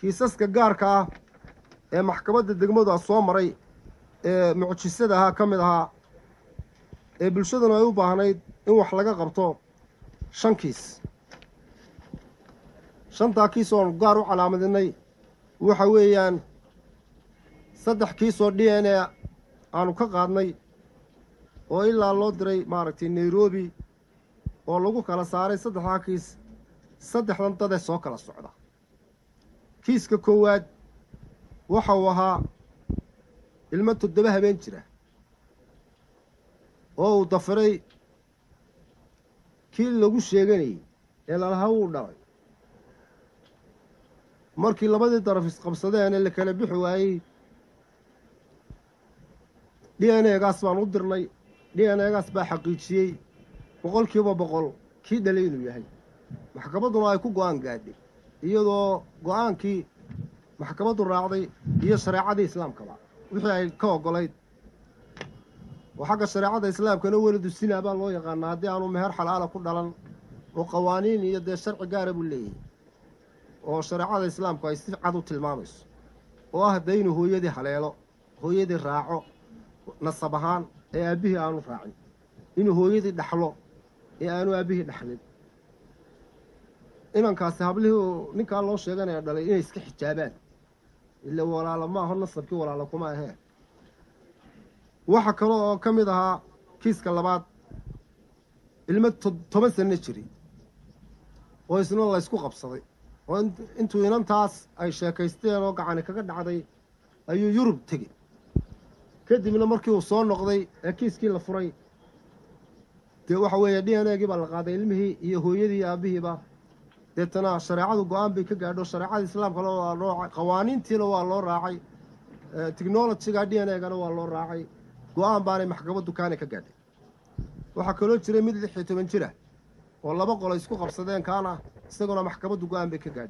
kiisaska gaarka ah ee maxkamadda degmadu soo maray ee mucjisada ahaa ka mid ahaa ee bulshaduna ay u baahnayd in wax laga qabto shan kiis shantaa kiis oon gaar u calaamadinay waxa weeyaan saddex kiis oo d n a aanu ka qaadnay oo ilaa loo diray maaragtay nairobi oo lagu kala saaray saddexdaa kiis saddexdan dadee soo kala socda kiiska koowaad waxa uu ahaa ilmo toddoba habeen jira oo uu dafiray kii lagu sheeganayay ee lalaha wuu dhalay markii labadii daraf isqabsadeen ee la kala bixi waayey d n egaas baan u dirnay d n egaas baa xaqiijiyey boqol kiiba boqol kii dhalay inuu yahay maxkamadduna ay ku go-aan gaadhay iyadoo go-aankii maxkamaddu raacday iyo shareecadii islaamkaba wixii ay ka ogolayd oo xagga shareecada islaamkana welidu sinaa baa loo yaqaanaa haddii aanu meher xalaala ku dhalan oo qawaaniin iyo dee sharci gaara buu leeyahay oo shareecada islaamku ay si cad u tilmaamayso oo ah dee inuu hooyadii haleelo hooyadii raaco nasab ahaan ee aabbihii aanu raacin inuu hooyadii dhaxlo ee aanu aabbihii dhaxlin inankaasi hablihii ninkaa loo sheeganaya dhalay inay iska xijaabaan ila walaalo ma aho nasabkii walaalo kuma ahee waxa kale oo ka mid ahaa kiiska labaad ilmo toban sanno jiray oo isna laysku qabsaday oo intuu inantaas ay sheekaysteen oo gacani kaga dhacday ayuu yurub tegey kadibna markii uu soo noqday ee kiiskii la furay dee waxa weeye d n a gii baa la qaaday ilmihii iyo hooyadii iyo aabbihiiba deetana shareecadu go-aan bay ka gaadho shareecada islaamkana waa loo qawaaniintiina waa loo raacay technologyga d n a gana waa loo raacay go-aan baanay maxkamaddu kaana ka gaadhay waxaa kaloo jiray mid lix iyo toban jira oo laba qolo isku qabsadeen kaana isaguna maxkamaddu go-aan bay ka gaadhay